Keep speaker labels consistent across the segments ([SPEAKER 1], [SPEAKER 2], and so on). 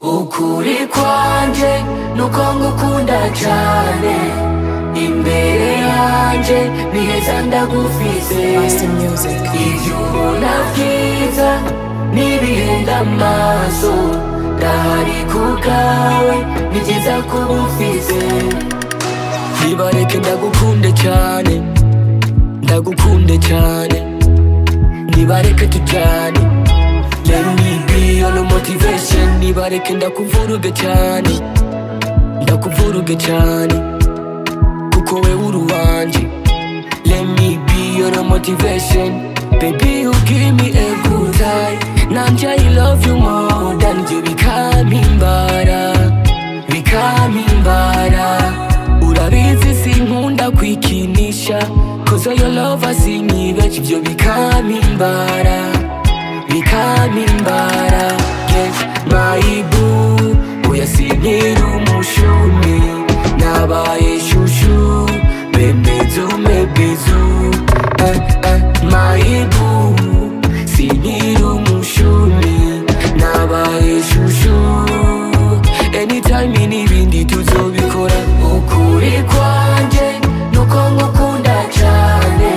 [SPEAKER 1] ukuri kwanjye nuko ngukunda cyane imbere yanjye ni heza ndagufise
[SPEAKER 2] Master Music.
[SPEAKER 1] ibyo ubona byiza nibihenda amaso ndahari ku bwawe ni byiza kuba ufise ntibareke ndagukunde cyane ndagukunde cyane nibareke tujyane rero nibi ono motivation nibareke ndakuvuruge cyane ndakuvuruge cyane kuko we uruwanjye Let me be your motivation Baby, you give me a good time Nanjye, I love you more than you Become imbara Become imbara Urabizi sinkunda kwikinisha Cause your love asinyibeje Ibyo become imbara Become imbara Yes, my boo Oya sinkiri umushumi Nabaye shushu Bemezu mebizu Eh, eh, my boo Sinkiri umushumi Nabaye shushu anytime n'ibindi tuzobikora ukuri kwanjye nuko ngukunda cyane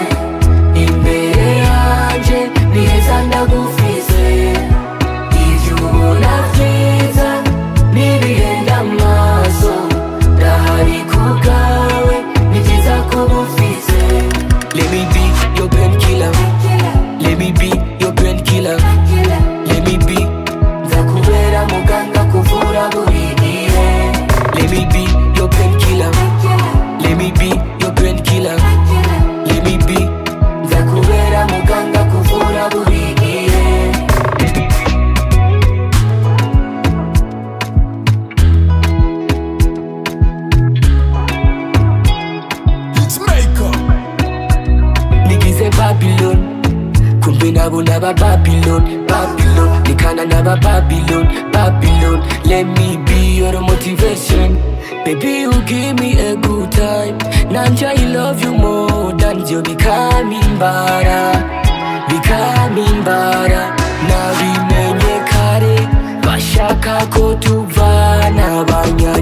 [SPEAKER 1] imbere yanjye ni heza ndagufise ibyo ubona byiza n'ibihenda amaso ndahari ku bwawe ni byiza kuba ufise Let me be your painkiller. Let me be your painkiller. Let me be Nzakubera muganga kuvura buri gihe Let me be your painkiller Let me be your painkiller Let me be Nzakubera muganga kuvura buri gihe
[SPEAKER 3] It's makeup.
[SPEAKER 1] Nigize Babylon Kumbe nabo naba Babylon Babylon Nikana naba Babylon Babylon Let me be your motivation Baby you give me a good time Nanja I love you more than you become imbara bikaba imbara nabimenye kare bashaka ko tuvana abanya